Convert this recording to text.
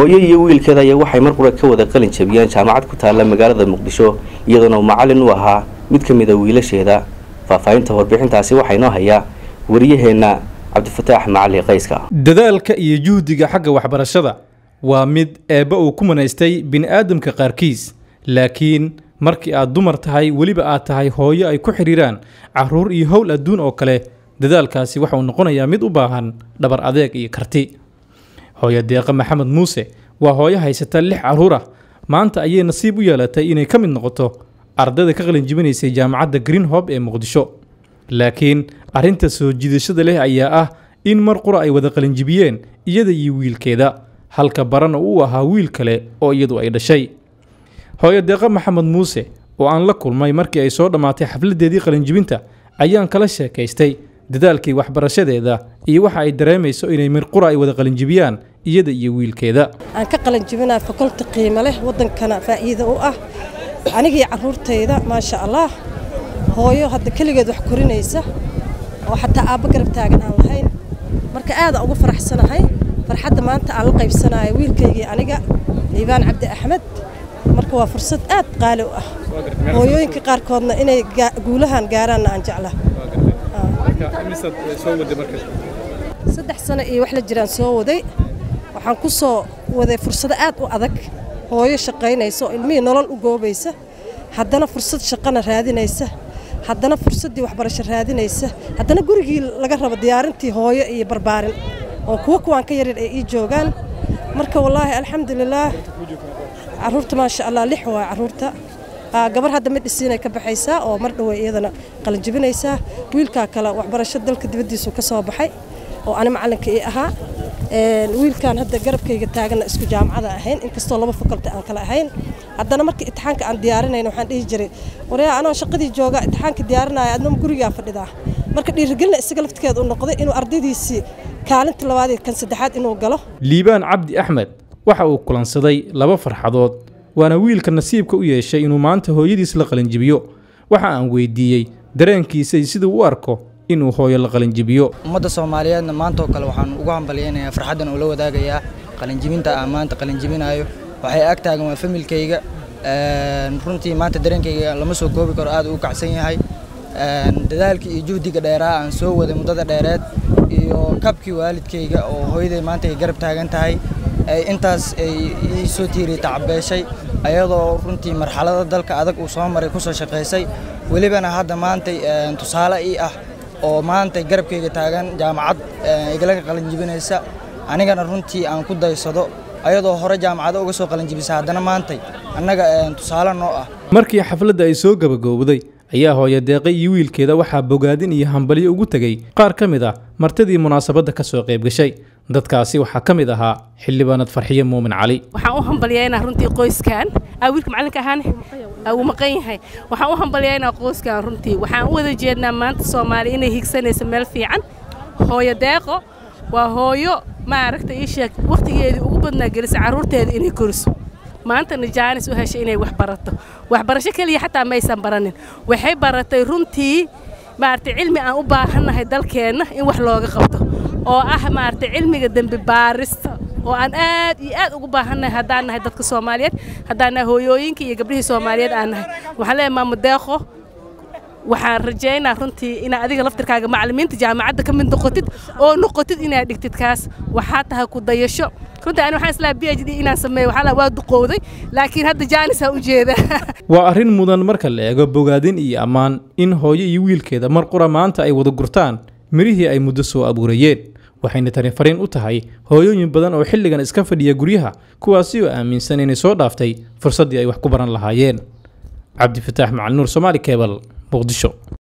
hooyo iyo wiilkeeda ayaa waxay mar qura ka wada qalin jabiyeen jaamacad ku taalla magaalada muqdisho iyadoona uu macallin u ahaa mid ka mid a wiilasheeda faahfaahinta warbixintaasi waxaa inoo hayaa wariyaheenna cabdifataax macali qayska dadaalka iyo juhdiga xagga waxbarashada waa mid eebba uu ku manaystay bini'aadamka qaarkiis laakiin markii aad dumar tahay weliba aad tahay hooyo ay ku xidhiiraan carruur iyo howl adduun oo kale dadaalkaasi waxauu noqonayaa mid u baahan dhabar adeeg iyo karti hooyo deeqa maxamed muuse waa hooyo haysata lix carruur ah maanta ayay nasiib u yeelatay inay ka mid noqoto ardayda ka qalin jibinaysay jaamacadda green hob ee muqdisho laakiin arrinta soo jiidashada leh ayaa ah in mar qura ay wada qalinjibiyeen iyada iyo wiilkeeda halka barana uu ahaa wiil kale oo iyadu ay dhashay hooyo deeqa maxamed muuse oo aan la kulmay markii ay soo dhammaatay xafladeedii qalinjibinta ayaan kala sheekaystay dadaalkii waxbarashadeeda iyo waxa ay dareemayso inay mir qura ay wada qalinjibiyaan iyada iyo wiilkeeda aan ka qalinjibinaa fakolti qiimo leh waddankana faa'iido u ah anigii carruurtayda maasha allah hooyo hadda keligeed wax korinaysa oo xataa aabba garab taagan aan lahayn marka aadaan ugu faraxsanahay farxadda maanta aan la qaybsanayo wiilkaygii aniga liibaan cabdi axmed marka waa fursad aad qaali u ah hooyooyinka qaarkoodna inay guulahan gaaraanna aan jeclaa saddex sano iyo wax la jiraan soo waday waxaan ku soo waday fursado aad u adag hooyo shaqaynaysa oo ilmihii nolol u goobaysa haddana fursad shaqana raadinaysa haddana fursaddii waxbarasho raadinaysa haddana gurigii laga rabo diyaarintii hooyo iyo barbaarin oo kuwa kuwaan ka yaryar ay ii joogaan marka wallaahi alxamdulilaah carruurta maasha allah lix waa carruurta gabar hadda mid dhisiinay ka baxaysaa oo mar dhowey iyadana qalinjibinaysaa wiilkaa kale waxbarasho dalka dibaddiisu ka soo baxay oo ani macallinka ii ahaa wiilkan hadda garabkayga taaganna isku jaamacada ahayn inkastoo laba fakolti aan kale ahayn haddana markii itixaanka aan diyaarinayna waxaan dhihi jiray waryaa anoo shaqadii jooga itixaanka diyaarinaya adnama gurigaa fadhidaa marka dhiirigelina isaga laftigeeda u noqday inuu ardaydiisii kaalinta labaad iyo kan saddexaad inuu galo liibaan cabdi axmed waxa uu kulansaday laba farxadood waana wiilka nasiibka u yeeshay inuu maanta hooyadiis la qalinjibiyo waxa aan weydiiyey dareenkiisay siduu u arko inuu hooyo la qalinjibiyo ummadda soomaaliyeedna maantaoo kale waxaan ugu hambalyaynayaa farxaddan oo la wadaagayaa qalinjibinta aan maanta qalinjibinaayo waxay ag taagan waa familkayga runtii maanta dareenkayga lama soo koobi karo aad uu kacsan yahay dadaalkii iyo juhdiga dheeraa aan soo waday muddada dheereed iyo kabkii waalidkayga oo hooyaday maanta ay garab taagan tahay intaas ay ii soo tiiriy tacabeeshay ayadoo runtii marxalada dalka adag uu soo maray kusoo shaqaysay welibana hadda maantay tusaale ii ah oo maantay garabkayga taagan jaamacad igalaga qalinjibinaysa anigana runtii aan ku daysado ayadoo hore jaamacado uga soo qalinjibisa haddana maantay annaga tusaale noo ah markii xafladda ay soo gabagowday ayaa hooyo deeqe iyo wiilkeeda waxaa bogaadin iyo hambalyo ugu tegey qaar ka mid ah martidii munaasabadda ka soo qayb gashay dadkaasi waxaa ka mid ahaa xildhibaanad farxiye muumin cali waxaan u hambalyaynaa runtii qoyskan aa wiilka macallinka ahaan uu maqan yahay waxaan u hambalyaynaa qoyskan runtii waxaan u wada jeednaa maanta soomaaliya inay higsanayso meel fiican hooyo deeqo waa hooyo maaragta ii sheeg wakhtigeedii ugu badnaa gelisa carruurteeda inay koriso maantana jaanis u heshay inay wax barato waxbarasho keliya xataa maysan baranin waxay baratay runtii maaragtay cilmi aan u baahannahay dalkeenna in wax looga qabto oo ah maaragtay cilmiga dembi baarista oo aan aad iyo aad ugu baahannahay haddaan nahay dadka soomaaliyeed haddaan nahay hooyooyinka iyo gabdhihii soomaaliyeed aan nahay waxaan leeyahay maamo deeqo waxaan rajaynaa runtii inaad adiga laftirkaaga macallimiinta jaamacadda ka mid noqotid oo noqotid inaad dhigtid kaas waxaa tahay ku dayasho runtii ani waxaan islaa b h d inaan sameeyo waxaa waa duqowday laakiin hadda jaanisaan u jeeda waa arrin mudan marka la eego bogaadin iyo ammaan in hooyo iyo wiilkeeda mar qura maanta ay wada gurtaan mirihii ay muddo soo abuurayeen waxayna tani fariin u tahay hooyooyin badan oo xilligan iska fadhiya guryaha kuwaasi oo aaminsan inay soo dhaaftay fursaddii ay wax ku baran lahaayeen cabdifataax macalinuur somaali kebal muqdisho